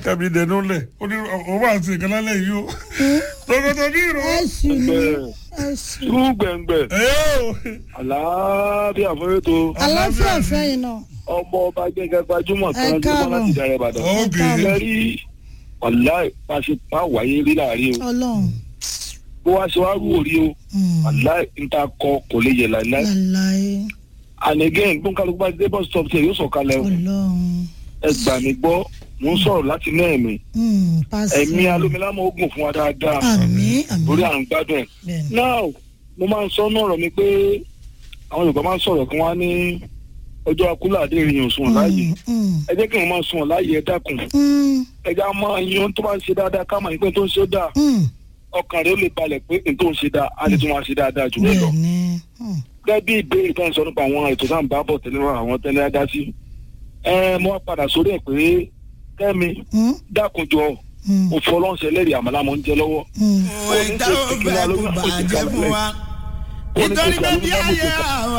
kẹ́mi dẹnu lẹ̀ ó ní òun máa ṣe nǹkan lálẹ́ yìí o tọkọtọ bí ìrọ̀ ẹ sì ní Bẹ́ẹ̀. ẹ sì. irú gbẹ̀ngbẹ̀ ẹ̀ o àlàáfíà fún ètò aláfíà fẹ́yìn náà. ọmọ ọba gẹ́gẹ́ gbajúmọ̀ Ẹ kan jùmọ̀ káàbọ̀. láti dára ìbàdàn. ókè ẹ rí wàlá ìpàṣípà wáyé rí láàrin o ọlọ́run. bó wá ṣe wá rú òrí o wàlá níta kọ kò lè yẹ láìláì. láláyé and again gbọ́nkálukú bá dé bus stop tiẹ̀ yóò sọ̀kalẹ̀ o ọlọ́run. ẹ gbà mí gbọ́ mo ń sọ̀rọ̀ láti náà ẹ̀mí Mm, pásítọ̀. ẹ̀mí alómilámọ̀ ogun fún wa dáadáa àmín lórí àmín à ń gbádùn ẹ̀. bẹ́ẹ̀ni. now mo máa ń sọ náà ọ̀rọ̀ mi pé àwọn yorùbá máa ń sọ̀rọ̀ kí wọ́n á ní ọjọ́ akúlà àdé ìrìn òṣùwọ̀n láàyè Mm, mm, ẹ jẹ́ kí wọ́n máa sùn láàyè ẹ dákun mm, ẹ já máa yan tó bá ń ṣe dáadáa ká máa yín pé tó ń ṣe dáa mm, ọkàn rẹ ó lè balẹ̀ pé n tó ń ṣe dáa á lè tún máa ṣe dáadáa jù bẹ́ẹ̀ lọ. bẹ́ẹ̀ni. Mm, gẹ́gẹ́ bí ìbéèrè tó ń sọ nípa àwọn ètò tá à ń bá bọ̀ tẹ́lẹ̀ wá àwọn tẹ́lẹ̀ á dá sí. ẹ mo wá padà sórí ẹ̀ pé kẹ́mi mm, dákunjọ mm, òfò ọlọ́ọ̀ṣẹ́ lẹ́rìí àmàlà mọ́ ń jẹ lọ́wọ́. mm. ó ní ṣe ìdáhùn ìpínlẹ̀ bẹ́ẹ̀ kò alóyún bàjẹ́ fún wa ó ní ṣe nítorí pé bí ìpínlẹ̀ alóyún ayé àwọn.